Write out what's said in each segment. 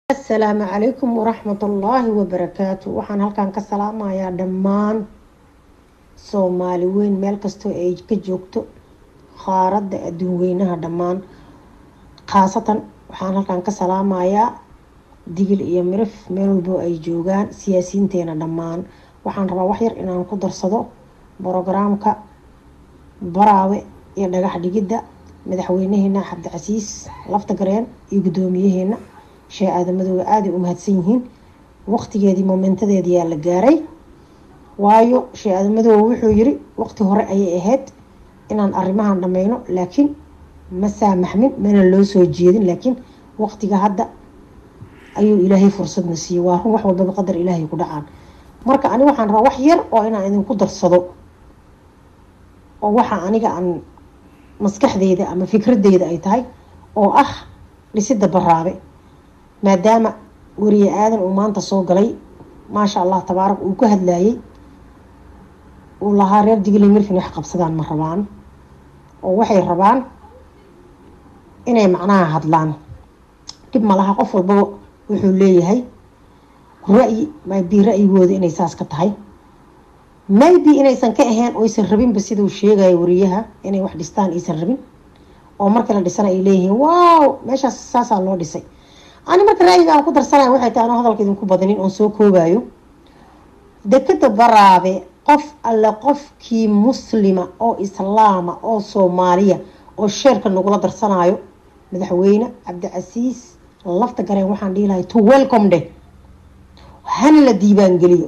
asalaamu calaykum waraxmatullaahi wabarakaatu waxaan halkan ka salaamayaa dhammaan soomaali weyn meel kastoo ay ka joogto qaaradda adduun weynaha dhammaan khaasatan waxaan halkan ka salaamayaa digil iyo mirif meel walbo ay joogaan siyaasiyiinteena dhammaan waxaan rabaa waxyar inaan ku darsado brogaraamka baraawe iyo dhagax dhigidda madaxweynaheena cabdicasiis lafta gareen iyo guddoomiyaheena shee aadamadooda aaday u mahadsan yihiin waqtigeedii momentadeedii yaa la gaaray waayo shee aadamadooda wuxuu yiri waqti hore ayay ahayd inaan arrimahan dhameyno laakiin ma saamaxmin mana loo soo jeedin laakiin waqtiga hadda ayuu ilaahay fursadna siiyey waa run wax walbaba qadar ilaahay ku dhacaan marka ani waxaan rabaa wax yar oo inaan idinku darsado oo waxa aniga aan maskaxdeyda ama fikradeyda ay tahay oo ah dhisida baraabe maadaama weriye aadan uu maanta soo galay maasha allah tabaarak uu ka hadlayay uu lahaa reer digli mirfin wax qabsadaan ma rabaan oo waxay rabaan inay macnaha hadlaan dhib malaha qof walbaba wuxuu leeyahay ra-yi maybe ra-yigooda inay saas ka tahay maybe inaysan ka ahayn oysan rabinba siduu sheegaya wariyaha inay wax dhistaan aysan rabin oo markii la dhisana ay leeyihiin wow meeshaas saasaa loo dhisay ani marka ra-yiga aan ku darsanaya waxay tahay anoo hadalka idinku badanin oon soo koobayo dekada baraabe qof alle qofkii muslima oo islaama oo soomaaliya oo sheerka nagula darsanayo madaxweyne cabdicasiis lafta gareen waxaan dhihi lahay to welcome de hana la diibaan geliyo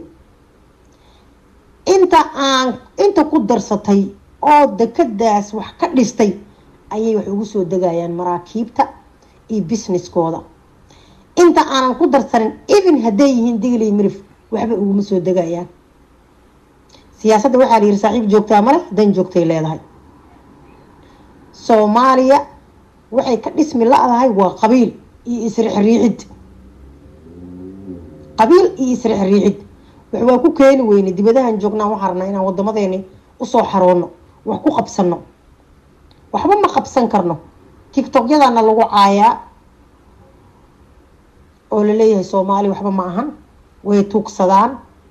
inta aan inta ku darsatay oo dekadaas wax ka dhistay ayay wax ugu soo degayaan maraakiibta iyo businesskooda inta aanan ku darsanin even hadday yihiin digli mirif waxba uguma soo degayaan siyaasadda waxaa la yihi saaxiib joogtaa male dan joogtay leedahay soomaaliya waxay ka dhismi la-dahay waa qabiil iyo isrixriixid qabiil iyo isrixriixid wax waa ku keeni weyne dibadahan joognaan waxaa rabnaa inaan wadamadeeni usoo xaroono wax ku qabsano waxba ma qabsan karno tictokyadana lagu caayaa oo laleeyahay soomaali waxba ma ahan way tuugsadaan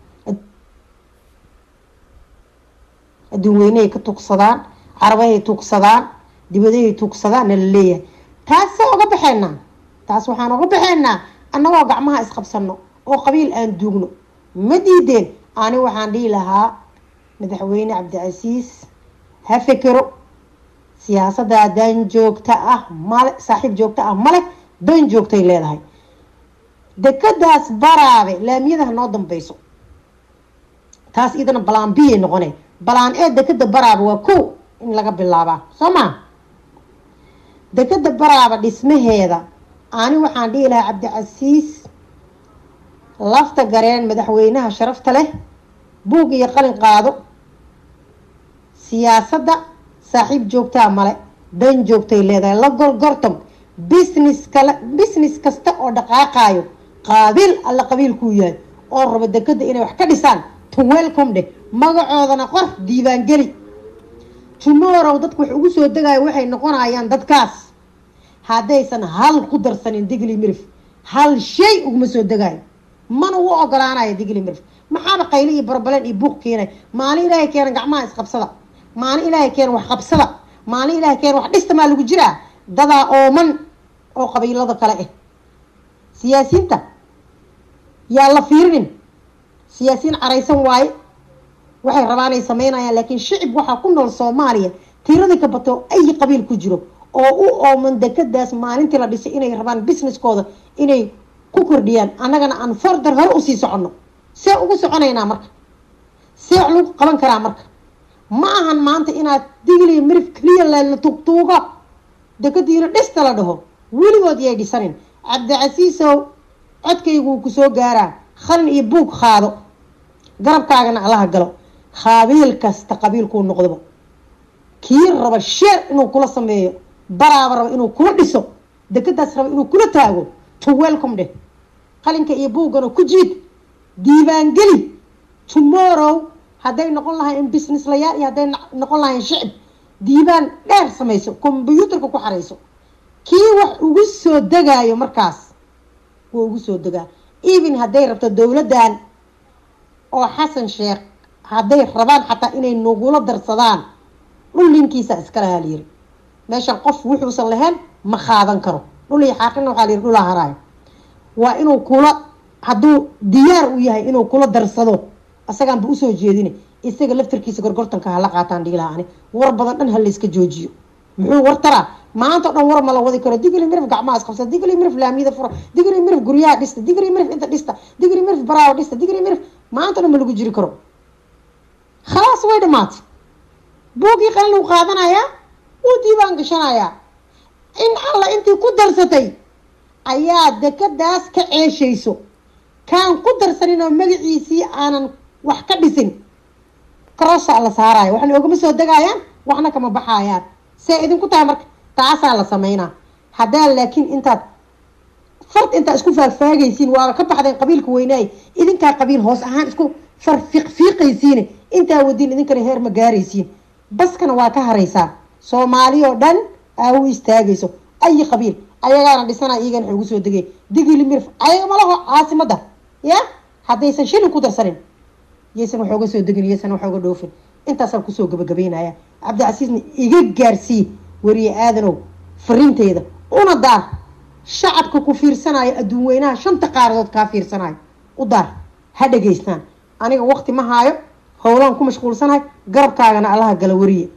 adduun weynehay ka tuugsadaan carabahay tuugsadaan dibadahay tuugsadaan na laleeyahay taasee oga baxeynaa taas waxaan oga baxeynaa annagoo gacmaha isqabsano oo qabiil aan duugno ma diideen ani waxaan dhihi lahaa madaxweyne cabdicasiis ha fekero siyaasaddaa dan joogta ah male saaxiib joogta ah male dan joogtay leedahay dekadaas baraabe laamiyadaha noo dambeyso taas idana balaan biyay noqone balaan ee dekada baraabe waa kow in laga bilaabaa soo maa dekada baraaba dhismaheeda ani waxaan dhihi lahaa cabdicasiis lafta gareen madaxweynaha sharafta leh buug iyo qalin qaado siyaasadda saaxiib joogtaa male dan joogtay leedahay la gorgortam business kale business kasta oo dhaqaaqaayo qaabiil alla qabiilkuu yahay oo rabo dekada inay wax ka dhisaan to welcome dheh magacoodana qor diiwaangeli tomorrow dadku wax ugu soo degayo waxay noqonayaan dadkaas haddaysan hal ku darsanin digli mirif hal shay uguma soo degayo mana u ogolaanayo digli mirif maxaaba qayli iyo barbaleen iyo buuq keenay maalin ilaahay keena gacmaha isqabsada maalin ilaahay keena wax qabsada maalin ilaahay keena wax dhista maa lagu jiraa dadaa ooman oo qabiilada kale ah siyaasiyiinta yaa la fiirinin siyaasiyiin caraysan waaye waxay rabaan ay sameynayaan laakiin shicib waxaa ku nool soomaaliya tiradii ka bato ay qabiil ku jiro oo u ooman dekadaas maalintii la dhisay inay rabaan businesskooda inay ku kordhiyaan annagana aan fordar hore usii soconno see ugu soconaynaa marka see wax lagu qaban karaa marka ma ahan maanta inaad digli mirif keliya la tuugtuugo dekadiina dhista la dhaho weligood yay dhisanin cabdicasiisow codkayguu ku soo gaaraa khalin iyo buug qaado garabkaagana allaha galo qaabiil kasta qabiilkuu noqdoba kii raba sheer inuu kula sameeyo baraaba raba inuu kula dhiso dekadaas raba inuu kula taago to welcome dheh qalinka iyo buuggana ku jiid diibaangeli tomorrow hadday noqon lahayn business layaal iyo hadday noqon lahayn shicib diibaan dheer samayso combyuutarka ku xarayso kii wax ugu soo degaayo markaas waa ugu soo degaa even hadday rabto dowladdan oo xasan sheekh hadday rabaan xataa inay nagula darsadaan dhul ninkiisa iskale haa layiri meeshan qof wuxuusan lahayn ma qaadan karo dhul iyo xaaqina waxaa layiri dhulaa haraayo waa inuu kula hadduu diyaar u yahay inuu kula darsado asagaanba usoo jeedina isaga laftarkiisa gorgortanka hala qaataan dhiilaha ani war badan dhan ha layska joojiyo muxuu war taraa maanta o dhan war ma la wadi karo digli mirif gacmaha isqabsa digli mirif laamiyada fura digli mirif guryaha dhista digli mirif inta dhista digli mirif baraawo dhista digli mirif maanta o dhan ma lagu jiri karo khalaas way dhamaatay buugii qalin uu qaadanayaa wuu diiwaan gashanayaa in alla intii ku darsatay ayaa dekadaas ka ceeshayso kaan ku darsanin oo magaciisii aanan wax ka dhisin crossaa la saaraayo waxna ogama soo degayaan waxna kama baxayaan see idinku tahay marka taasaa la sameynaa haddaa laakiin intaad fard intaa isku faagfaagaysiin waaba ka baxdeen qabiilka weynaay idinkaa qabiil hoos ahaan isku farfiiqfiiqaysiine intaa wadiin idinkana heer ma gaaraysiin baskana waa ka haraysaa soomaali oo dhan aa u istaagayso ayi qabiil ayagaana dhisana iyagana waxay ugu soo degay digili mirf ayaga malaho caasimada ya haddaysan shilin ku darsanin yaysan wax oga soo degin yaysan wax oga dhoofin intaasaan kusoo gabagabeynaya cabdicasiisna iga gaarsii weriye aadanow fariinteeda una daar shacabka ku fiirsanayo adduun weynaha shanta qaaradood kaa fiirsanayo u daar ha dhegaystaan aniga waqti ma haayo howlaan ku mashquulsanahay garabkaagana allaha gala weriye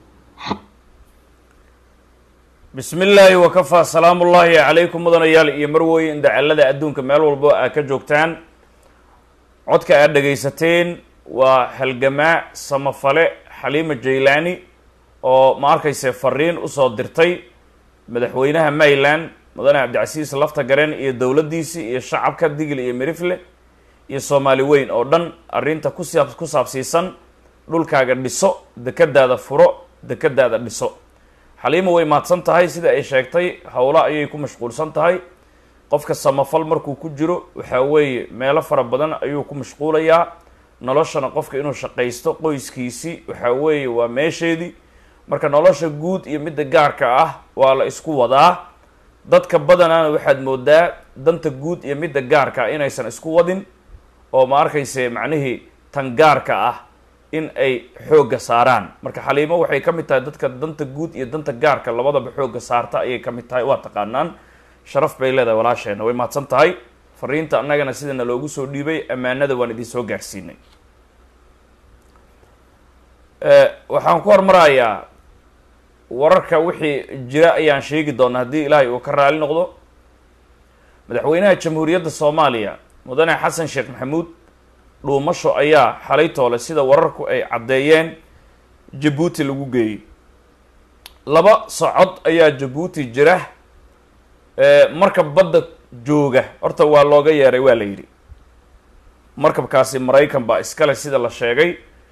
bismi illaahi wakafaa salaamu ullaahi calaykum mudanayaal iyo marwooye indacalada adduunka meel walbo aad ka joogtaan codka aad dhegaysateen waa halgamaa samafale xaliima jaylaani oo ma arkayse fariin usoo dirtay madaxweynaha mayland mudane cabdicasiis lafta gareen iyo dowladdiisii iyo shacabka digil iyo mirifle iyo soomaali weyn oo dhan arrinta kusaab ku saabsiisan dhulkaaga dhiso dekadaada furo dekadaada dhiso xaliima way mahadsan tahay sida ay sheegtay howlo ayay ku mashquulsan tahay qofka samafal markuu ku jiro waxaa weeye meelo fara badan ayuu ku mashquulayaa noloshana qofka inuu shaqaysto qoyskiisii waxaa weeye waa meesheedii marka nolosha guud iyo midda gaarka ah waa la isku wadaa dadka badanaana waxaad moodaa danta guud iyo midda gaarka ah inaysan isku wadin oo ma arkayse macnihii tan gaarka ah in ay xoogga saaraan marka xaliimo waxay ka mid tahay dadka danta guud iyo danta gaarka labadaba xoogga saarta ayay ka mid tahay waa taqaanaan sharaf bay leedahay walaasheena way mahadsan tahay fariinta annagana sidana loogu soo dhiibay ammaanada waan idin soo gaarsiinay waxaan ku hormarayaa wararka wixii jira ayaan sheegi doonaa haddii ilaahay uu ka raali noqdo madaxweynaha jamhuuriyadda soomaaliya mudane xasan sheekh maxamuud dhuumasho ayaa xalay toole sida wararku ay caddeeyeen jabuuti lagu geeyey laba socod ayaa jabuuti jira markab badda jooga horta waa looga yeeray waa la yidhi markabkaasi maraykan baa iskale sida la sheegay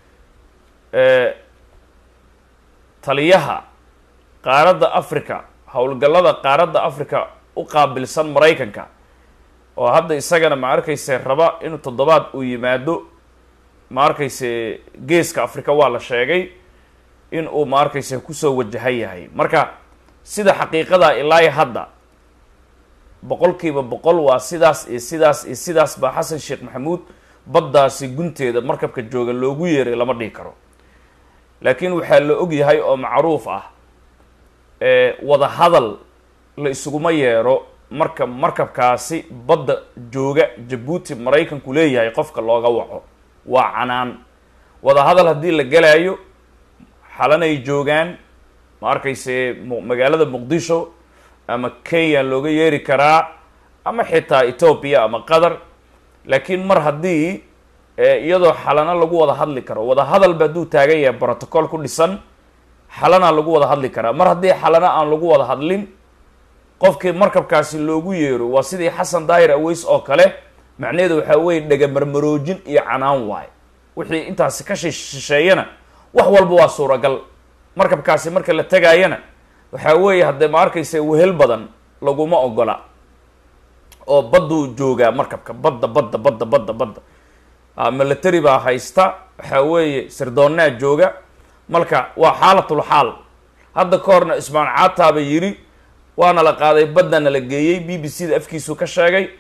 taliyaha qaaradda africa howlgallada qaaradda africa u qaabilsan maraykanka oo hadda isagana ma arkayse raba inuu toddobaad uu yimaado ma arkayse geeska africa waa la sheegay in uu ma arkayse kusoo wajahan yahay marka sida xaqiiqada ilaahi hadda boqolkiiba boqol waa sidaas iyo sidaas iyo sidaas baa xasan sheekh maxamuud baddaasi gunteeda markabka jooga loogu yeeray lama dhihi karo laakiin waxaa la og yahay oo macruuf ah wada hadal la isuguma yeero marka markabkaasi badda jooga jabuuti maraykanku leeyahay qofka looga waco waa canaan wada hadal haddii la gelaayo xalanay joogaan ma arkayse magaalada muqdisho ama kenya looga yeeri karaa ama xitaa ethoopia ama qatar laakiin mar haddii iyadoo xalana lagu wada hadli karo wada hadalba hadduu taagan yahay protocol ku dhisan xalana lagu wada hadli karaa mar haddii xalana aan lagu wada hadlin qofkii markabkaasi loogu yeero waa sidii xasan daahir aweys oo kale macnaheedu waxaa weeye dhegamarmaroojin iyo canaan waaye wixii intaasi ka shisheeyana wax walba waa suuragal markabkaasi marka la tegaayana waxaa weeye haddee ma arkaysa wehel badan laguma ogola oo badduu joogaa markabka badda badda badda badda badda military baa haysta waxaa weeye sirdoonnaa jooga marka waa xaalatul xaal hadda ka horna ismaan caataaba yidhi waana la qaaday baddana la geeyey b b c da afkiisuu ka sheegay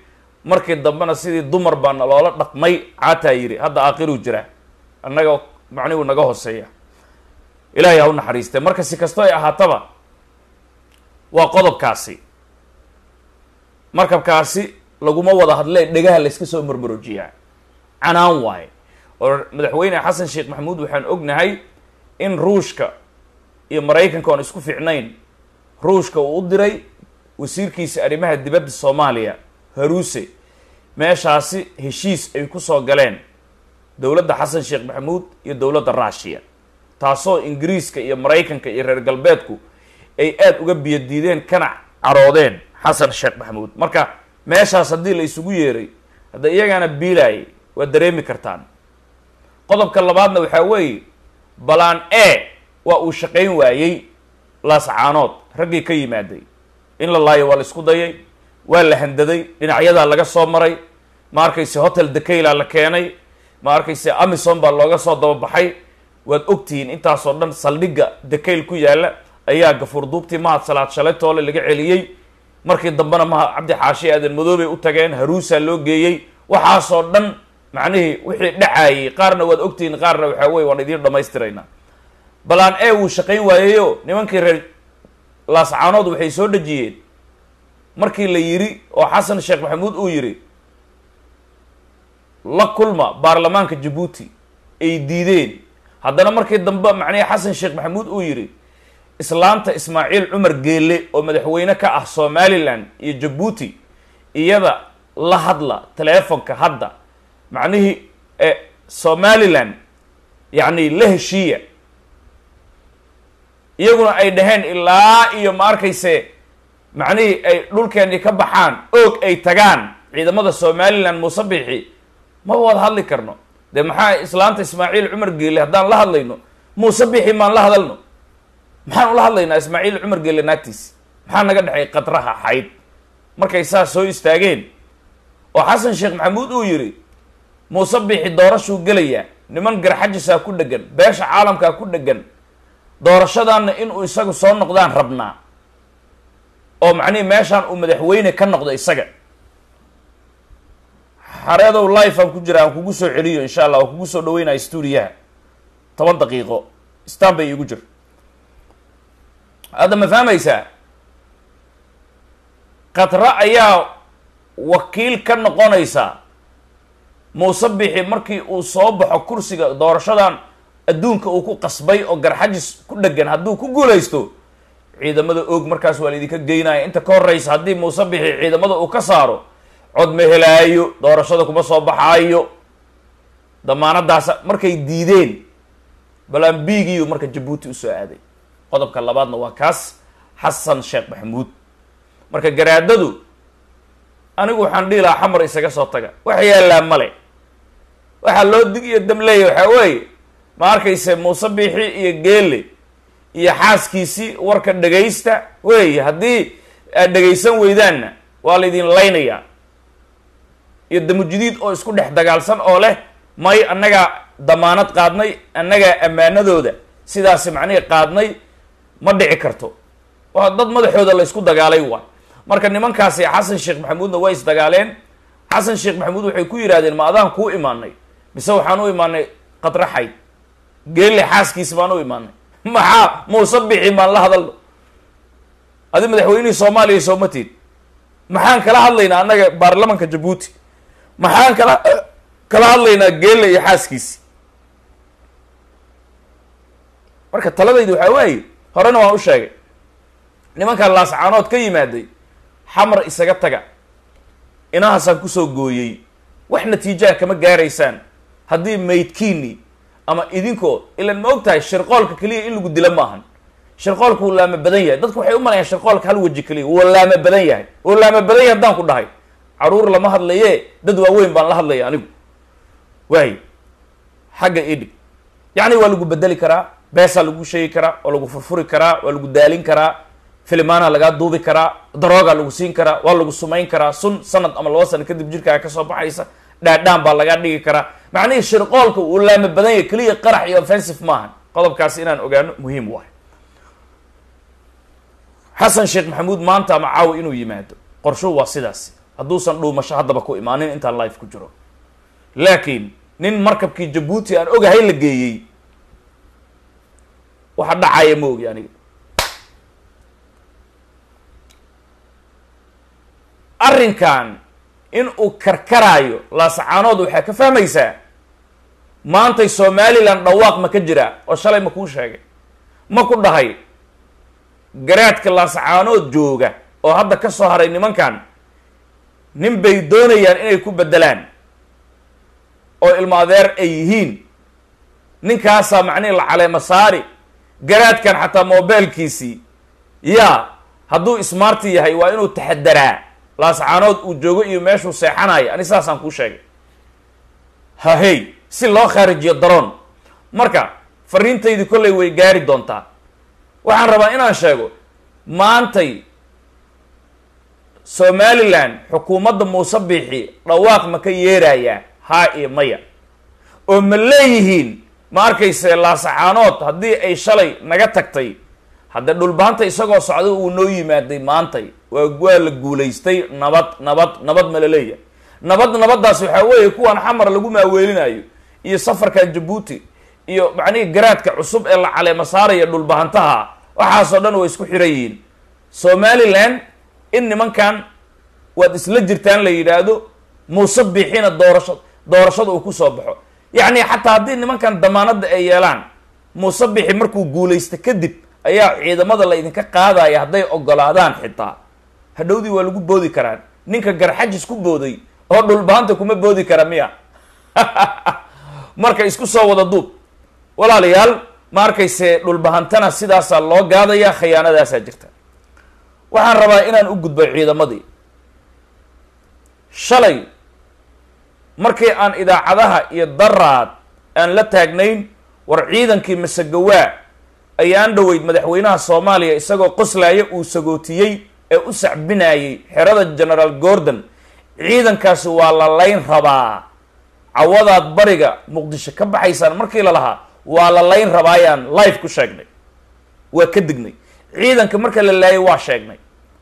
markii dambena sidii dumar baa naloola dhaqmay caataa yidhi hadda aakhiruu jiraa annaga macnihu naga hooseeya ilaahay ha u naxariistee marka si kastoo ay ahaataba waa qodobkaasi markabkaasi laguma wada hadlee dhegaha layska soo marmaroojiyaa canaan waaye oo madaxweyne xasan sheekh maxamuud waxaan ognahay in ruushka iyo maraykanka oon isku fiicnayn ruushka uu u diray wasiirkiisa arrimaha dibadda soomaaliya haruuse meeshaasi heshiis ay ku soo galeen dowladda xasan sheekh maxamuud iyo dowladda ruushiya taasoo ingiriiska iyo maraykanka iyo reer galbeedku ay aada uga biyadiideen kana caroodeen xasan sheekh maxamuud marka meeshaas haddii la isugu yeeray hadda iyagaana biilaayay waad dareemi kartaan qodobka labaadna waxaa weeye balaan e waa uu shaqayn waayey laascaanood raggii ka yimaaday in la laayo waa la isku dayay waa la handaday dhinacyadaa laga soo maray ma arkayse hotel dekayla la keenay ma arkayse amison baa looga soo dababaxay waad ogtihiin intaasoo dhan saldhigga dekayl ku yaalla ayaa gafuur duubtii mahad salaad shalay toole laga celiyey markii dambena maha cabdi xaashi aadan madoobay u tageen haruusaa loo geeyey waxaasoo dhan macnihii wixii dhacaayey qaarna waad ogtihiin qaarna waxaa weye waan idiin dhamaystiraynaa balaan e wuu shaqayn waayeyo nimankii reer laascaanood waxay soo dhejiyeen markii la yidhi oo xasan sheekh maxamuud uu yidhi la kulma baarlamaanka jabuuti ay diideen haddana markii dambe macnihii xasan sheekh maxamuud uu yidhi islaanta ismaaciil cumar geelle oo madaxweyne ka ah somalilan iyo jabuuti iyada la hadla teleefonka hadda macnihii somalilan yacni la heshiiya iyaguna ay dhaheen ilaa iyo ma arkayse macnihii ay dhulkeennii ka baxaan oog ay tagaan ciidamada somalilan muuse bixi maba wada hadli karno dee maxaa islaanta ismaaciil cumar geelle haddaan la hadlayno muuse bixi maan la hadalno maxaan ula hadlaynaa ismaaciil cumar geelle naagtiisi maxaa naga dhexay qadraha xayd markay saas soo istaageen oo xasan sheekh maxamuud uu yidhi muuse bixi doorashuu gelayaa niman garxajisaa ku dhegan beesha caalamkaa ku dhegan doorashadaanna inuu isagu soo noqdaan rabnaa oo macnihi meeshaan uu madaxweyne ka noqdo isaga xareedow life aan ku jira aan kugu soo celiyo insha allah oo kugu soo dhaweynaya stuudiyaha toban daqiiqo stan bay iigu jir hadda ma fahmaysaa khatra ayaa wakiil ka noqonaysa muuse bixi markii uu soo baxo kursiga doorashadan adduunka uu ku qasbay oo garxajis ku dhegan hadduu ku guulaysto ciidamada oog markaas waa laydinka geynaya inta ka horeysa haddii muuse bixi ciidamada uu ka saaro cod ma helaayo doorashada kuma soo baxaayo damaanadaas markay diideen balambigiiyu marka jabuuti usoo aaday qodobka labaadna waa kaas xasan sheekh maxamuud marka garaadadu anigu waxaan dhihi lahaa xamar isaga soo taga wax yaallaa male waxaa loo dig iyo damleeya waxaa weeye ma arkayse muuse biixi iyo geele iyo xaaskiisii warka dhegaysta weeye haddii aad dhegaysan weydaanna waa laydin laynayaa iyo damujidiid oo isku dhex dagaalsan oo leh may annagaa damaanad qaadnay annagaa ammaanadooda sidaasi macnihii qaadnay ma dhici karto waa dad madaxooda la ysku dagaalay waay marka nimankaasi xasan sheekh maxamuudna way isdagaaleen xasan sheekh maxamuud waxay ku yidhahdeen ma adaan kuu imaanay mise waxaan u imaanay qadraxayd geelle xaaskiisi baan u imaanay maxaa muuse bixi maan la hadalno adi madaxweynihii soomaaliya soomateed maxaan kala hadlaynaa annaga baarlamanka jabuuti maxaan kala kala hadlaynaa geelle iyo xaaskiisi marka taladaydu waxaa waaye horena waan u sheegay nimankan laascaanood ka yimaaday xamar isaga taga inahaasaan kusoo gooyey wax natiijaha kama gaaraysaan haddii maydkiini ama idinkoo ilan ma og tahay shirqoolka keliya in lagu dilo maahan shirqoolka wuu laama badan yahay dadku waxay u malayaan shirqoolka hal weji keliya wuu laama badan yahay wuu laama badan yahay haddaan ku dhahay caruur lama hadlaye dad waaweyn baan la hadlaya anigu waayo xagga idhig yacni waa lagu bedeli karaa beesaa lagu sheegi karaa waa lagu furfuri karaa waa lagu daalin karaa filimaana lagaa duubi karaa daroogaa lagu siin karaa waa lagu sumayn karaa sun sanad ama laba sano kadib jirkaaga kasoo baxaysa dhaadhaan baa lagaa dhigi karaa macnihii shirqoolka uu laama badan yahay keliya qarax iyo offensive maahan qodobkaasi inaan ogaano muhiim waay xasan sheekh maxamuud maanta ama caawa inuu yimaado qorshuhu waa sidaasi hadduusan dhuumasho haddaba ku imaanin intaan life ku jiro laakiin nin markabkii jabuuti aan ogahay la geeyey waxa dhacaya ma ogi aniga arrinkan in uu karkaraayo laasacaanood waxaa ka fahmaysaa maantay somalilan dhawaaq ma ka jiraa oo shalay ma kuu sheegay ma ku dhahay garaadka laasacaanood jooga oo hadda ka soo haray nimankan nin bay doonayaan inay ku beddelaan oo ilmo adeer ay yihiin ninkaasaa macnihi la caleema saari garaadkan xataa mobeelkiisii yaa hadduu smarti yahay waa inuu taxadaraa laasacaanood uu joogo iyo meeshuu seexanayo ani saasaan kuu sheegay hahey si loo khaarijiyo daroon marka fariintaydii kollay way gaari doontaa waxaan rabaa inaan sheego maantay somalilan xukuumadda muuse biixi dhawaaq ma ka yeerayaa haa iyo maya oo ma leeyihiin ma arkayse laasacaanood haddii ay shalay naga tagtay haddee dhulbaanta isagoo socda uu noo yimaaday maantay waa waa la guulaystay nabad nabad nabad ma la leeyahay nabad nabaddaas waxaa weeye kuwan xamar lagu maaweelinayo iyo safarkan jabuuti iyo macnihii garaadka cusub ee la caleema saaraya dhulbahantaha waxaasoo dhan way isku xiran yihiin somalilan in nimankan waad isla jirtaan la yidhaahdo muuse biixina doorasha doorashada uu kusoo baxo yacni xataa haddii nimankan damaanadda ay yeelaan muuse biixi markuu guulaysta kadib ayaa ciidamada la idinka qaadaya hadday ogolaadaan xitaa hadhowdii waa lagu boodi karaan ninka garxajis ku booday oo dhulbaanta kuma boodi kara miya marka isku soo wada duub walaalayaal ma arkayse dhulbahantana sidaasaa loo gaadaya khiyaanadaasaa jirta waxaan rabaa inaan u gudbo ciidamadii shalay markii aan idaacadaha iyo daraad aan la taagnayn war ciidankii masagawaa ayaan dhoweyd madaxweynaha soomaaliya isagoo qoslaaya uu sagootiyey ee u sacbinayay xerada generaal gordon ciidankaasi waa la layn rabaa cawadaad bariga muqdisho ka baxaysaan markii la lahaa waa la layn rabaayaan life ku sheegnay waa ka dignay ciidanka marka la laayay waa sheegnay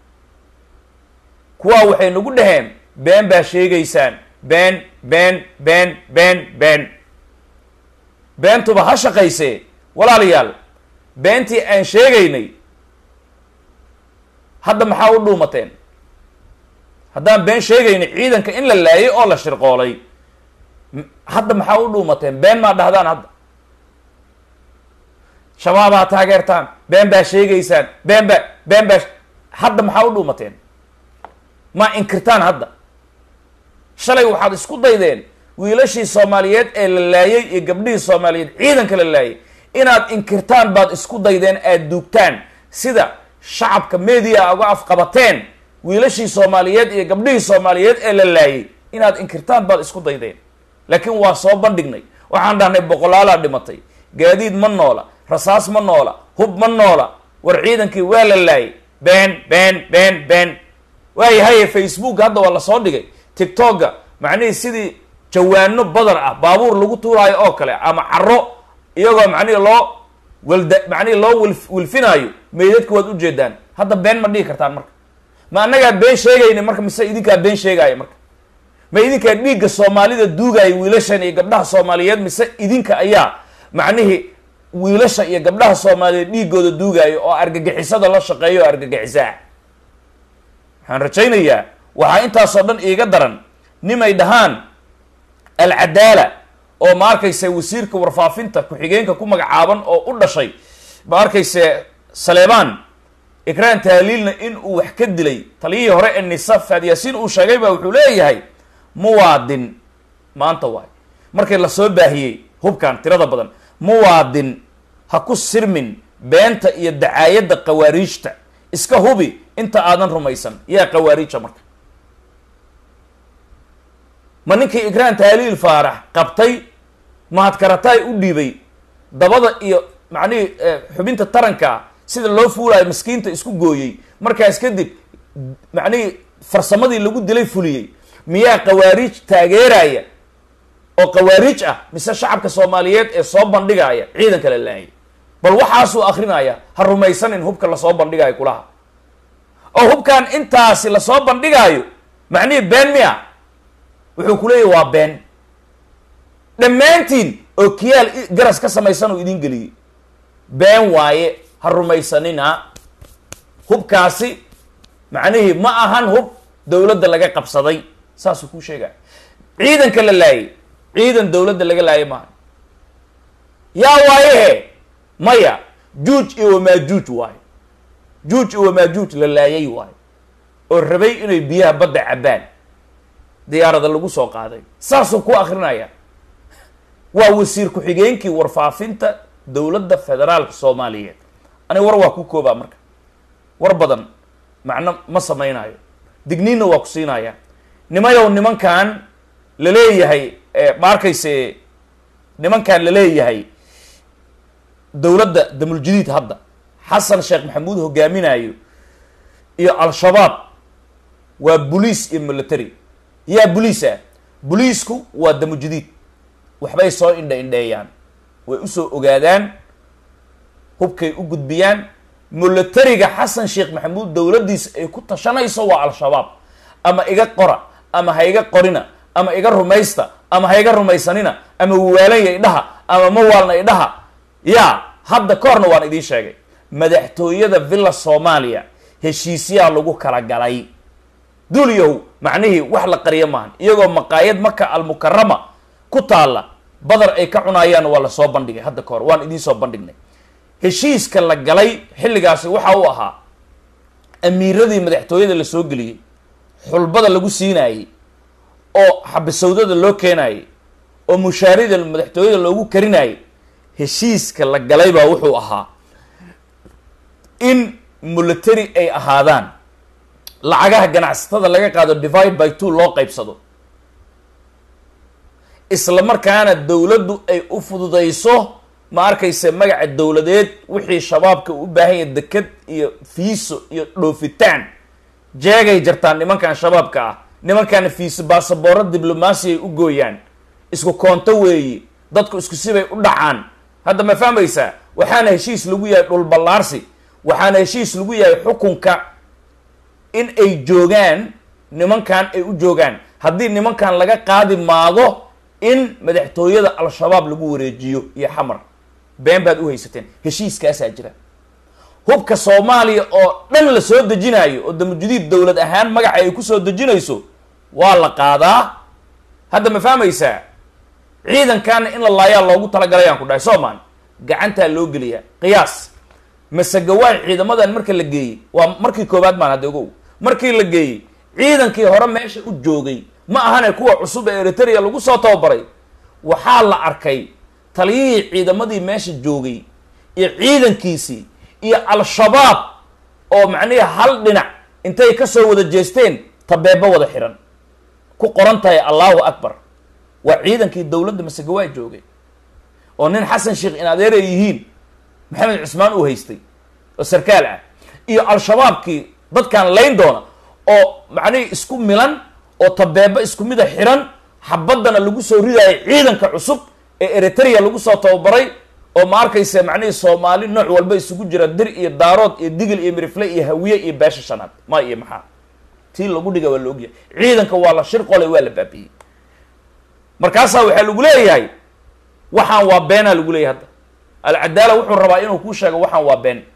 kuwaa waxay nagu dhaheen been baa sheegaysaan been been been been been beentuba ha shaqaysee walaalayaal beentii aan sheegaynay hadda maxaa u dhuumateen haddaan been sheegaynay ciidanka in la laayay oo la shirqoolay hadda maxaa u dhuumateen been maa dhahdaan hadda shabaabaa taageertaan been baa sheegaysaan been baa been baa hadda maxaa u dhuumateen maa inkirtaan hadda shalay waxaad isku daydeen wiilashii soomaaliyeed ee la laayay iyo gabdhihii soomaaliyeed ciidanka la laayay inaad inkirtaan baad isku daydeen aad duugtaan sida shacabka media uga afqabateen wiilashii soomaaliyeed iyo gabdhihii soomaaliyeed ee la laayay inaad inkirtaan baad isku daydeen laakiin waa soo bandhignay waxaan dhahnay boqolaalaa dhimatay gaadiid ma noola rasaas ma noola hub ma noola war ciidankii waa la laayay been been been been waayahaye facebook hadda waa lasoo dhigay tictokga macnihii sidii jawaano badar ah baabuur lagu tuuraayo oo kale ama caro iyagoo macnihi loo walda macnihi loo wil wilfinaayo meydadka waad ujeedaan hadda been ma dhihi kartaan marka ma annagaa been sheegayna marka mise idinkaa been sheegaayo marka ma idinkaa dhiigga soomaalida duugaayo wiilashan iyo gabdhaha soomaaliyeed mise idinka ayaa macnihii wiilasha iyo gabdhaha soomaaliyeed dhiigooda duugaayo oo argagixisada la shaqeeyo oo argagixisaa waxaan rajaynayaa waxaa intaasoo dhan iiga daran nimay dhahaan alcadaala oo ma arkayse wasiirka warfaafinta ku-xigeenka ku magacaaban oo u dhashay ma arkayse saleebaan ikraan tahliilna in uu wax ka dilay taliyihii hore ee nisa faad yaasiin uu sheegay baa wuxuu leeyahay muwaadin maanta waay markii lasoo baahiyey hubkan tirada badan muwaadin ha ku sirmin beenta iyo dacaayadda khawaariijta iska hubi inta aadan rumaysan yaa khawaariija marka ma ninkii ikraan tahliil faarax qabtay mahadkarataay u dhiibay dabada iyo macnihii xubinta taranka sida loo fuulaayo maskiinta isku gooyey markaas kadib macnihii farsamadii lagu dilay fuliyey miyaa khawaariij taageeraya oo khawaariij ah mise shacabka soomaaliyeed ee soo bandhigaya ciidanka la laayay bal waxaasuu akrinaya ha rumaysanin hubka lasoo bandhigayo kulaha oo hubkan intaasi lasoo bandhigaayo macnihii been miya wuxuu ku leeyahy waa been dhammaantiin oo kiyaal garas ka samaysan uu idin geliyey been waaye ha rumaysanina hubkaasi macnihii ma ahan hub dowladda laga qabsaday saasuu kuu sheegaya ciidanka la laayay ciidan dowladda laga laayay maaha yaa waayehe maya juuj iyo wamaajuuj waayo juuj iyo wamaajuuj la laayay waayo oo rabay inay biyaha badda cabbaan diyaarada lagu soo qaaday saasuu ku akrinaya waa wasiir ku-xigeenkii warfaafinta dowladda federaalka soomaaliyeed aniga war waa ku koobaa marka war badan macno ma samaynayo digniinna waa ku siinaya nimayow nimankan la leeyahay ma arkayse nimankan la leeyahay dowladda damuljadiid hadda xasan sheekh maxamuud hogaaminayo iyo al-shabaab waa boliis iyo military yaa boliisa boliisku waa damujadiid waxbay soo indha indheeyaan way usoo ogaadaan hubkay u gudbiyaan militariga xasan sheekh maxamuud dowladdiisa ay ku tashanayso waa al-shabaab ama iga qora ama ha iga qorina ama iga rumaysta ama ha iga rumaysanina ama waalanya idhaha ama ma waalna idhaha yaa hadda ka horna waan idiin sheegay madaxtooyada villa soomaaliya heshiisyaa lagu kala galay duulyahow macnihii wax la qariyo maahan iyagoo maqaayad maka almukarama ku taalla badar ay ka cunaayaan waa lasoo bandhigay hadda ka hor waan idiin soo bandhignay heshiiska la galay xilligaasi waxa uu ahaa amiiradii madaxtooyada la soo geliyey xulbada lagu siinaayey oo xabisawdada loo keenayey oo mushaarida madaxtooyada loogu karinayay heshiiska la galay baa wuxuu ahaa in military ay ahaadaan lacagaha ganacsatada laga qaado divide by two loo qaybsado isla markaana dowladdu ay u fududayso ma arkayse magaca dowladeed wixii shabaabka u baahan yahay deked iyo fiiso iyo dhoofitaan jeegay jartaan nimankan shabaabka ah nimankan fiiso baasabooro diblomaasi ay u gooyaan isku koonto weeyi dadku isku sibay u dhacaan hadda ma fahmaysaa waxaana heshiis lagu yahay dhulballaarsi waxaana heshiis lagu yahay xukunka in ay joogaan nimankan ay u joogaan haddii nimankan laga qaadi maago in madaxtooyada al-shabaab lagu wareejiyo iyo xamar been baad u haysateen heshiiskaasaa jira hubka soomaaliya oo dhan la soo dejinayo oo damujadiid dowlad ahaan magaca ay kusoo dejinayso waa la qaadaa hadda ma fahmaysaa ciidankaana in la laayaa loogu talagalay aan ku dhahay soomaan gacantaa loo geliyaa qiyaas masagawaay ciidamadan marka la geeyey waa markii koowaad maan hadda ogow markii la geeyey ciidankii hore meesha u joogay ma ahane kuwa cusub ee eritrea lagu soo tababaray waxaa la arkay taliyihii ciidamadii meesha joogay iyo ciidankiisii iyo al-shabaab oo macnihi hal dhinac intay kasoo wada jeesteen tabeebo wada xiran ku qoran tahay allahu akbar waa ciidankii dowladda masagawaay joogay oo nin xasan sheekh in adeer ay yihiin maxamed cusmaan uu haystay oo sarkaal ah iyo al-shabaabkii dadkan layn doona oo macnihii isku milan oo tabeebo isku mida xiran xabaddana lagu soo ridaayo ciidanka cusub ee eritrea lagu soo tababaray oo ma arkaysa macnihii soomaali nooc walba isugu jira dir iyo daarood iyo digil iyo mirifle iyo hawiye iyo beesha shanaad ma iyo maxaa tii lagu dhiga waa la ogyahay ciidanka waa la shir qolay waa la baabiyey markaasaa waxaa lagu leeyahay waxaan waa beenaa lagu leeyahay hadda alcadaala wuxuu rabaa inuu kuu sheego waxaan waa been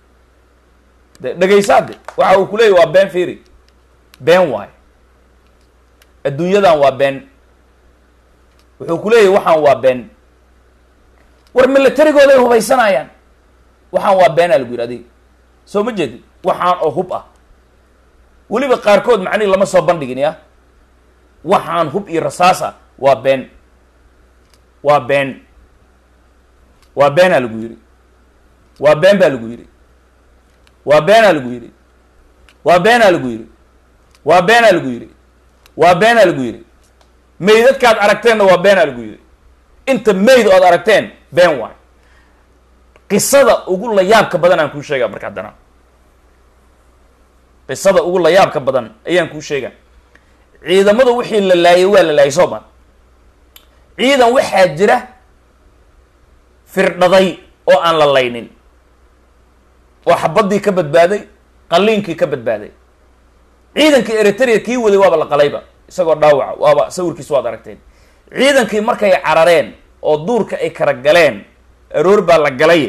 de dhegaysaade waxa uu ku leeyahy waa been fiiri been waayo adduunyadan waa been wuxuu ku leeyahy waxaan waa been war militarigooday hubaysanayaan waxaan waa beenaa lagu yidhi adiga soo ma jeedid waxaan oo hub ah weliba qaarkood macnihi lama soo bandhigin ya waxaan hub iyo rasaas ah waa been waa been waa beenaa lagu yidhi waa been baa lagu yidhi waa beenaa lagu yidhi waa beenaa lagu yidhi waa beenaa lagu yidhi waa beenaa lagu yidhi meydadkaad aragteenna waa beenaa lagu yidhi inta meyd ood aragteen been waay qisada ugu layaabka badan aan kuu sheegaa marka haddana qisada ugu layaabka badan ayaan kuu sheegaa ciidamada wixii la laayay waa la laayay soo ma ciidan waxaa jira firdhaday oo aan la laynin oo xabaddii ka badbaaday qalliinkii ka badbaaday ciidankii eritrea kii waday waaba la qalayba isagoo dhaawaca waaba sawirkiis waad aragteen ciidankii markay carareen oo duurka ay kala galeen aroor baa la galay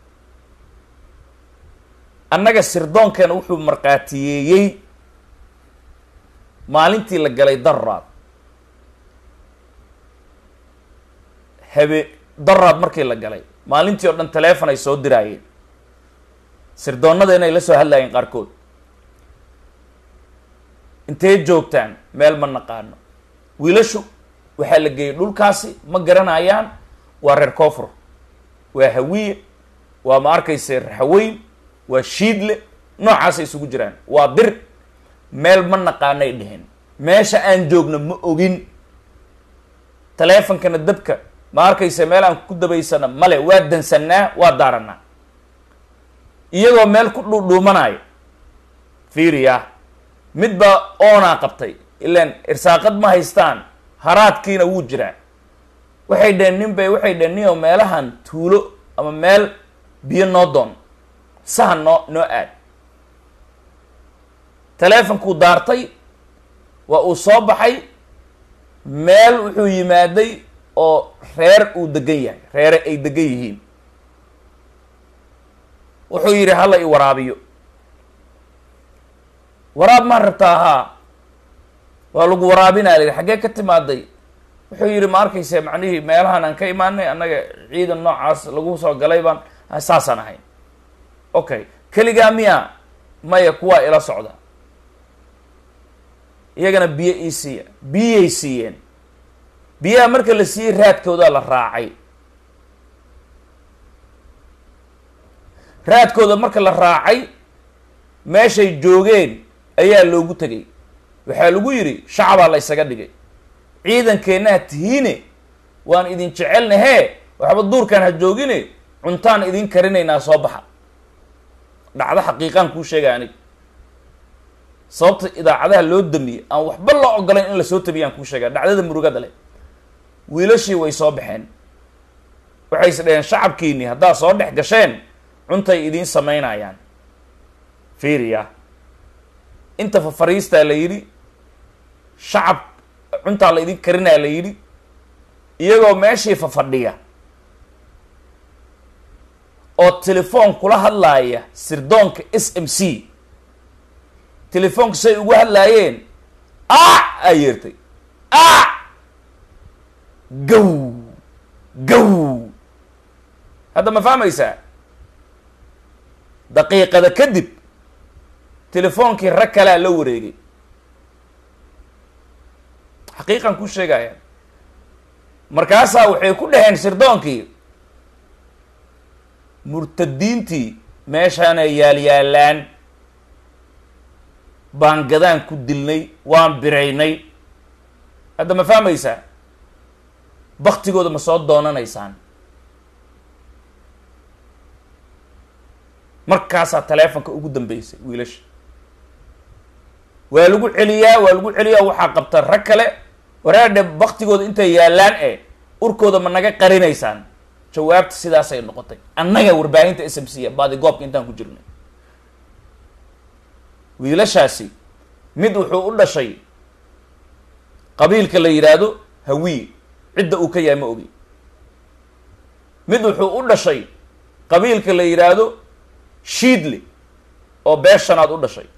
annaga sirdoonkeena wuxuu markhaatiyeeyey maalintii la galay daraad habe daraad markii la galay maalintii oo dhan taleefon ay soo diraayeen sirdoonnada inay la soo hadlaayeen qaarkood intee joogtaan meel ma naqaano wiilashu waxaa la geeyey dhulkaasi ma garanayaan waa reer koofur waa hawiye waa ma arkayse raxaweyn waa shiidle noocaasay isugu jiraan waa dir meel ma naqaanay dheheen meesha aan joogno ma ogin taleefonkana dabka ma arkayse meel aan ku dabaysana male waa dansannaa waa daaranaa iyagoo meel ku dhuudhuumanaayo fiiriya mid baa oonaa qabtay ilaan irsaaqad ma haystaan haraadkiina wuu jiraa waxay dheheen nin bay waxay dheheen nio meelahan tuulo ama meel biyo noo doon sahan noo noo aad taleefonkuu daartay waa uu soo baxay meel wuxuu yimaaday oo reer uu degan yahay reere ay degan yihiin wuxuu yidhi hala i waraabiyo waraab maan rabtaa haa waa lagu waraabinaa layidhi xaggee ka timaaday wuxuu yidhi ma arkayse macnihii meelahan aan ka imaanay annaga ciidan noocaas lagu soo galay baan saasaan ahayn okay keligaa miya maya kuwaa ila socda iyagana biyo ii siiya biyay siiyeen biyaha marka la siiyey raadkoodaa la raacay raadkooda marka la raacay meeshay joogeen ayaa loogu tegay waxaa lagu yidhi shacabaa la ysaga dhigay ciidankeennaha tihiine waan idin jecelnahee waxba duurkaan ha joogine cuntaan idin karinaynaa soo baxa dhacdo xaqiiqaan kuu sheegay anig sababta idaacadaha loo damiyey aan waxba loo ogolayn in lasoo tabiyaan kuu sheegaa dhacdada murugada leh wiilashii way soo baxeen waxay is dhaheen shacabkiini haddaad soo dhex gasheen cuntay idiin samaynayaan fiiriya inta fafariistaa la yidhi shacab cuntaa la idin karinaa la yidhi iyagoo meeshii fafadhiya oo telefoon kula hadlaaya sirdoonka s m c telefoonka say ugu hadlaayeen a aa yeertay a gow gow hadda ma fahmaysaa daqiiqada kadib telefoonkii rag kalea la wareegay xaqiiqan ku sheegaya markaasaa waxay ku dhaheen sirdoonkii murtadiintii meeshaanay yaalyaalaan baan gadaan ku dilnay waan biraynay hadda ma fahmaysaa baktigooda ma soo doonanaysaan markaasaa taleefonka ugu dambeysay wiilasha waa lagu celiyaa waa lagu celiyaa waxaa qabta rag kale waraadhe baktigooda intay yaallaan e urkooda ma naga qarinaysaan jawaabta sidaasay noqotay annaga warbaahinta s m c baadi goobka intaan ku jirnay wiilashaasi mid wuxuu u dhashay qabiilka la yidhaahdo hawiye cidda uu ka yahay ma ogi mid wuxuu u dhashay qabiilka la yidhaahdo shiidle oo beeshanaad u dhashay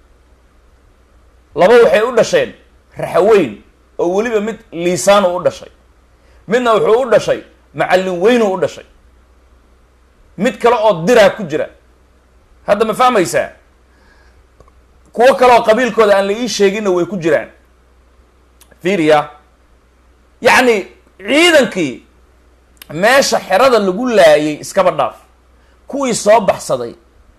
laba waxay u dhasheen raxaweyn oo weliba mid liisaanu u dhashay midna wuxuu u dhashay macallin weynuu u dhashay mid kale oo diraa ku jira hadda ma fahmaysaa kuwo kale oo qabiilkooda aan la ii sheeginna way ku jiraan fiiriya yacni ciidankii meesha xerada lagu laayay iskaba dhaaf kuwii soo baxsaday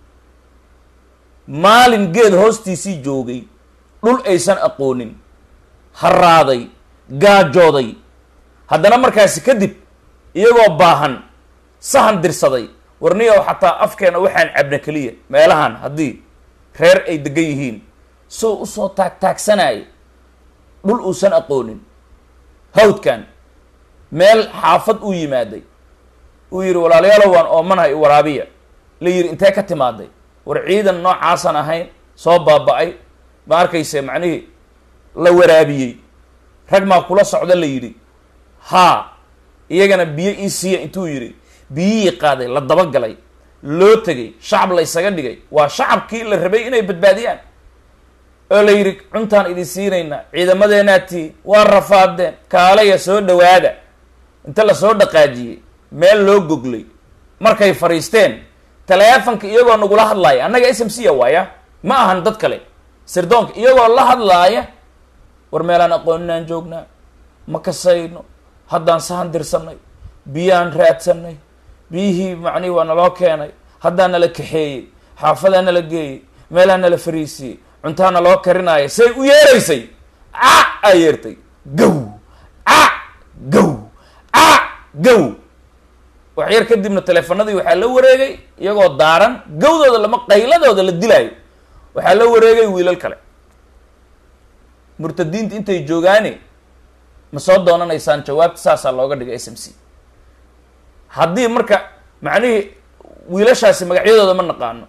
maalin geed hoostiisii joogay dhul aysan aqoonin haraaday gaajooday haddana markaasi kadib iyagoo baahan sahan dirsaday warniyow xataa afkeena waxaan cabna keliya meelahan haddii reer ay degan yihiin soo usoo taag taagsanaayo dhul uusan aqoonin hawdkan meel xaafad uu yimaaday uu yidhi walaalayaalow waan oomanahay waraabiya la yidhi intee ka timaaday war ciidan noocaasaan ahayn soo baaba-ay ma arkayse macnihii la waraabiyey rag maa kula socda la yidhi haa iyagana biyo ii siiya intuu yidhi biyihii qaaday la dabagalay loo tegay shacab la ysaga dhigay waa shacabkii la rabay inay badbaadiyaan oo la yidhi cuntaan idin siinaynaa ciidamadeenaad tii waa rafaadeen kaalaya soo dhawaada inta lasoo dhaqaajiyey meel loo goglay markay fadhiisteen taleefanka iyagoo nagula hadlaaya annaga s m c a waaya ma ahan dad kale sirdoonka iyagoo la hadlaaya war meelaan aqooninaan joognaa ma kasayno haddaan sahan dirsanay biyaan raadsanay biyihii macnihi waa naloo keenay haddaan nala kaxeeyey xaafadaa nala geeyey meelaa nala fariisiyey cuntaa naloo karinaaya say u yeeraysay ca aa yeertay gow ca gow ca gow wax yar kadibna teleefanadii waxaa la wareegay iyagoo daaran gawdooda lama qayladooda la dilaayo waxaa la wareegay wiilal kale murtadiinta intay joogaane ma soo doonanaysaan jawaabta saasaa looga dhigay s m c haddii marka macnihii wiilashaasi magacyadooda ma naqaano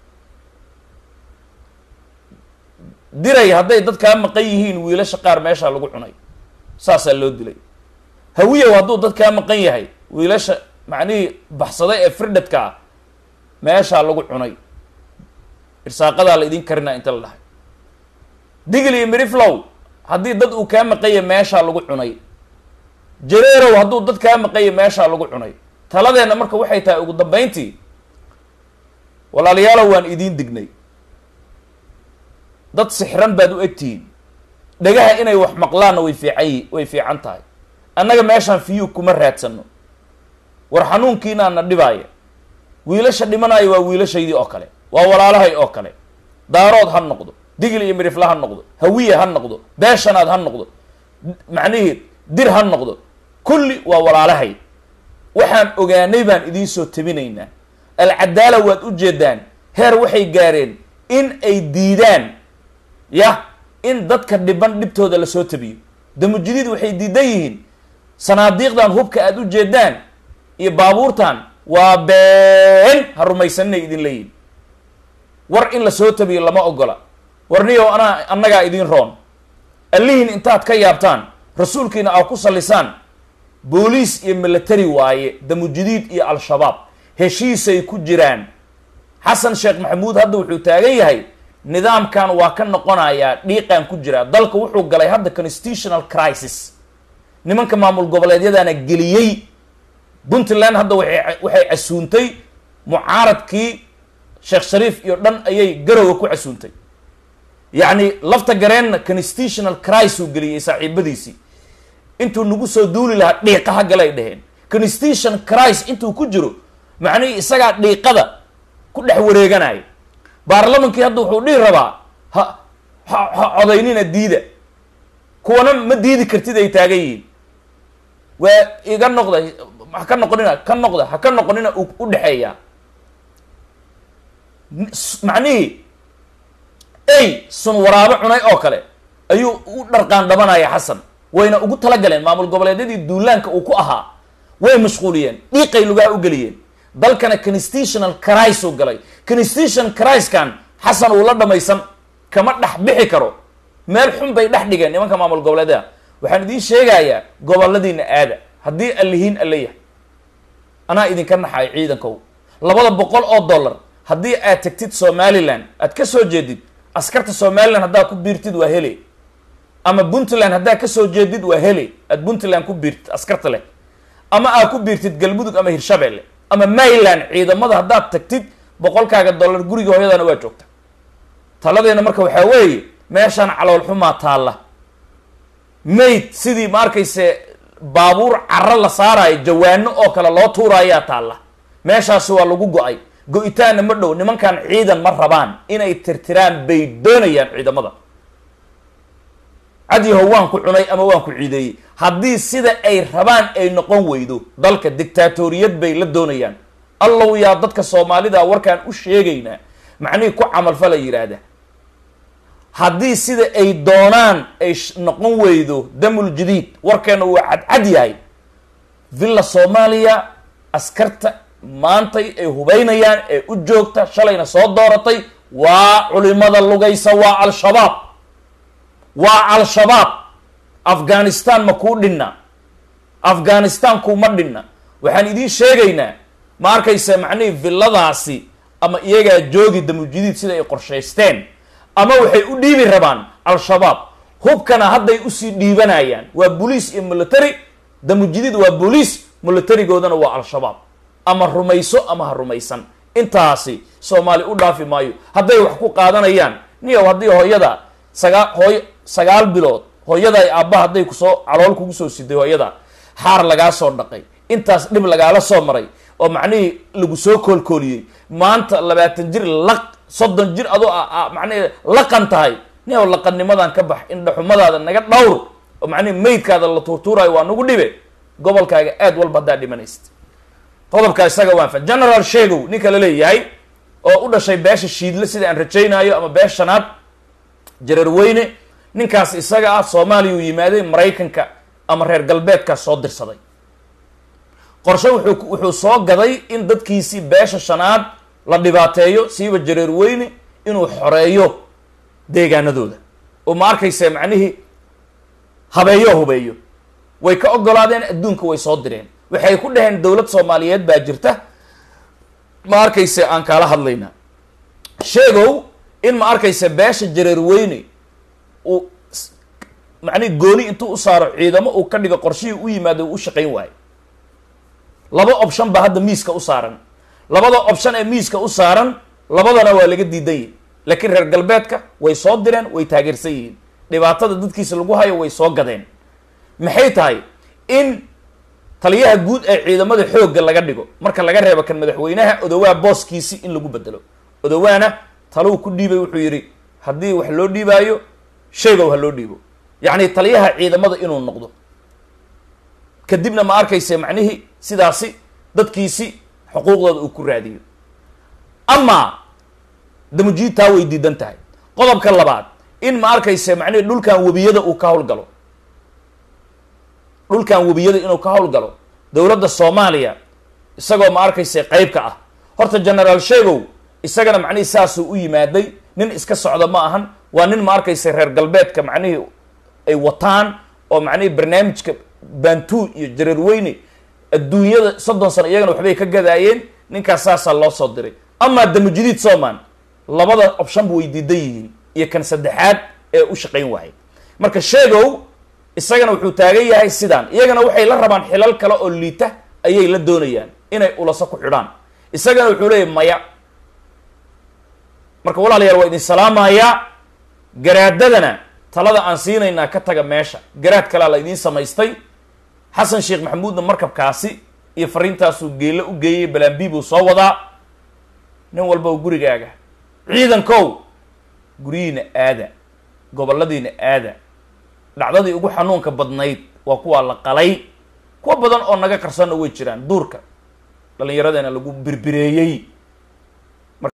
diray hadday dad kaa maqan yihiin wiilasha qaar meeshaa lagu cunay saasaa loo dilay hawiyow hadduu dad kaa maqan yahay wiilasha macnihii baxsaday ee firdhadka ah meeshaa lagu cunay irsaaqadaa la idin karinaa inta la dhahay digl iyo miriflow haddii dad uu kaa maqanya meeshaa lagu cunay jareerow hadduu dad kaa maqanya meeshaa lagu cunay taladeenna marka waxay tahay ugu dambayntii walaalayaalow waan idiin dignay dad sixran baad u egtihiin dhagaha inay wax maqlaanna way fiican yi way fiican tahay annaga meeshaan fiyuu kuma raadsano war xanuunkiinaana dhibaaya wiilasha dhimanaya waa wiilashaydii oo kale waa walaalahay oo kale daarood ha noqdo digil iyo mirifla ha noqdo hawiye ha noqdo beeshanaad ha noqdo macnihii dir ha noqdo kulli waa walaalahay waxaan ogaanay baan idiin soo tabinaynaa alcadaala waad u jeedaan heer waxay gaareen in ay diidaan yah in dadka dhiban dhibtooda lasoo tabiyo damujidiid waxay diidan yihiin sanaadiiqdan hubka aada u jeedaan iyo baabuurtan waa been ha rumaysaninay idin leeyihin war in lasoo tabiyo lama ogola warniyow anaa annagaa idin roon allihiin intaad ka yaabtaan rasuulkiina aa ku sallisaan booliis iyo military waaye damujidiid iyo al-shabaab heshiisay ku jiraan xasan sheekh maxamuud hadda wuxuu taagan yahay nidaamkan waa ka noqonayaa dhiiqaan ku jiraa dalka wuxuu galay hadda constitutional crisis nimanka maamul goboleedyadaana geliyey puntland hadda waay waxay casuuntay mucaaradkii sheekh shariif iyo dhan ayay garowa ku casuuntay yacni lafta gareenna constitutional crisis uu geliyey saaxiibadiisii intuu nagu soo duuli lahaa dhiiqaha galay dheheen constitution crisis intuu ku jiro macnihii isagaa dhiiqada ku dhex wareeganaya baarlamankii hadda wuxuu dhihi rabaa ha ha ha codaynina diida kuwana ma diidi kartid ay taagan yihiin waa iga noqda ha ka noqonina ka noqda ha ka noqonina u dhexeeyaa macnihii ey sun waraabo cunay oo kale ayuu u dharqaan dhabanaya xasan wayna ugu talagaleen maamul goboleedyadii duulaanka uu ku ahaa way mashquuliyeen dhiiqay lugaa u geliyeen dalkana constitutional crisis uu galay constitution crisiskan xasan uu la dhamaysan kama dhex bixi karo meel xun bay dhex dhigeen nimanka maamul goboleedyada waxaan idiin sheegayaa goboladiina aada haddii allihiin alla yahay anaa idinka naxayo ciidankow labada boqol oo dollar haddii aad tagtid somaliland aad ka soo jeedid askarta somaliland haddaad ku biirtid waa hele ama puntland haddaad kasoo jeedid waa hele aad puntland ku biirtid askarta leh ama aad ku biirtid galmudug ama hirshabelle ama mayland ciidamada haddaad tagtid boqolkaaga dollar guriga hooyadana waa joogta taladeena marka waxaa weeye meeshaan calool xumaa taalla mayd sidii ma arkayse baabuur caro la saarayo jawaano oo kale loo tuuraayaa taalla meeshaasi waa lagu go-ay go-itaanna ma dhow nimankan ciidan ma rabaan inay tirtiraan bay doonayaan ciidamada cadyaho waan ku cunay ama waan ku ciideeyey haddii sida ay rabaan ay noqon weydo dalka dictaatoriyad bay la doonayaan allow yaa dadka soomaalida warkaan u sheegaynaa macnihii ku camalfala yidhaahda haddii sida ay doonaan ay noqon weydo damul jadiid warkeena waa cadcad yahay villa soomaaliya askarta maantay ay hubaynayaan ee u joogta shalayna soo dooratay waa culimada lugaysa waa al-shabaab waa al-shabaab afghanistan ma kuu dhinna afghanistan kuma dhinna waxaan idiin sheegaynaa ma arkaysa macnihii villadaasi ama iyagaa joogi damujidiid sida ay qorshaysteen ama waxay u dhiibi rabaan al-shabaab hubkana hadday usii dhiibanayaan waa boliis iyo military damujidiid waa boliis militarigoodana waa al-shabaab ama rumayso ama ha rumaysan intaasi soomaali u dhaafi maayo hadday wax ku qaadanayaan niyow haddii hooyada sagaa hooy sagaal bilood hooyada ay aabba hadday kusoo calool kugu soo siday hooyada xaar lagaa soo dhaqay intaas dhib lagaala soo maray oo macnihii lagu soo koolkooliyey maanta labaatan jir laq soddon jir adoo macnihi laqan tahay niyow laqannimadan ka bax indhaxumadaada naga dhawr oo macnihi maydkaada la tuurtuuraayo waa nagu dhibe gobolkaaga aad walba haddaa dhimanaysta qodobka isaga waan fa general sheegow ninka la leeyahay oo u dhashay beesha shiidle sida aan rajaynaayo ama beesha shanaad jareerweyne ninkaas isaga ah soomaaliya uu yimaaday maraykanka ama reer galbeedkaa soo dirsaday qorshe wuxuu wuxuu soo gaday in dadkiisii beesha shanaad la dhibaateeyo siiba jareerweyne inuu xoreeyo deegaanadooda oo ma arkaysa macnihii habeeyo hubeeyo way ka ogolaadeen adduunka way soo direen waxay ku dhaheen dowlad soomaaliyeed baa jirta ma arkayse aan kaala hadlaynaa sheegow in ma arkaysa beesha jareerweyne uu macnihi gooni intuu u saaro ciidamo uu ka dhigo qorshihii u yimaado uu u shaqayn waayo laba option baa hadda miiska u saaran labada option ee miiska u saaran labadana waa laga diidan yihin laakiin reer galbeedka way soo direen way taageersan yihiin dhibaatada dadkiisa lagu hayo way soo gadeen maxay tahay in taliyaha guud ee ciidamada xoogga laga dhigo marka laga reebo kan madaxweynaha odowaa booskiisi in lagu bedelo odowaana taluu ku dhiibay wuxuu yidhi haddii wax loo dhiibaayo sheegow ha loo dhiibo yacni taliyaha ciidamada inuu noqdo kadibna ma arkayse macnihii sidaasi dadkiisi xuquuqdooda uu ku raadiyo amaa damujiid taa way diidan tahay qodobka labaad in ma arkayse macnihii dhulkan webiyada uu ka howlgalo dhulkan webiyada inuu ka howlgalo dowladda soomaaliya isagoo ma arkayse qeyb ka ah horta generaal sheegow isagana macnihii saasuu u yimaaday nin iska socda ma ahan waa nin ma arkayse reer galbeedka macnihii ay wataan oo macnihii barnaamijka bantu iyo jareerweyne adduunyada soddon sano iyagana waxbay ka gadaayeen ninkaas saasaa loo soo diray amaa damujidiid soman labada optionba way diidan yihiin iyo kan saddexaad ee u shaqayn waayay marka sheegow isagana wuxuu taagan yahay sidaan iyagana waxay la rabaan xilal kale oo liita ayay la doonayaan inay ulaso ku xidhaan isagana wuxuu leeyahy maya marka walaalayaal waa idin salaamayaa garaadadana talada aan siinaynaa ka taga meesha garaad kalea la idiin samaystay xasan sheekh maxamuudna markabkaasi iyo fariintaasuu geelo u geeyey balambi buu soo wadaa nin walba gurigaaga ciidankow guryihiina aada goboladiina aada dhacdadii ugu xanuunka badnayd waa kuwaa la qalay kuwa badan oo naga qarsanna way jiraan duurka dhallinyaradeena lagu birbireeyey